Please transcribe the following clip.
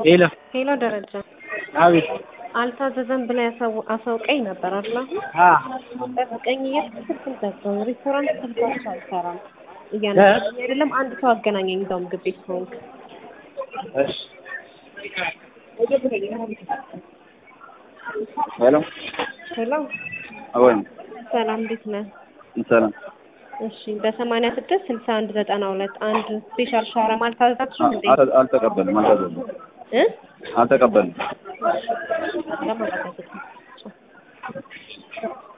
ሄሎ ሄሎ ደረጃ አቤት አልታዘዘም ብላ ያሳው- አሳውቀኝ ነበር አይደል? አሁን ጠብቀኝ እያልኩ ስልኩን ዘጋው። ሬስቶራንት ስልካቸው አይሰራም እያነሳኝ አይደለም። አንድ ሰው አገናኘኝ እዛው ምግብ ቤት ከሆንክ። እሺ ሄሎ ሄሎ አወይ ሰላም፣ እንዴት ነህ? ሰላም እሺ በሰማንያ ስድስት ስልሳ አንድ ዘጠና ሁለት አንድ ስፔሻል ሻወርማ አልታዘዛችሁም እንዴ? አል- አልተቀበልም አልታዘዝም እ አልተቀበልም ለማለት አይደለም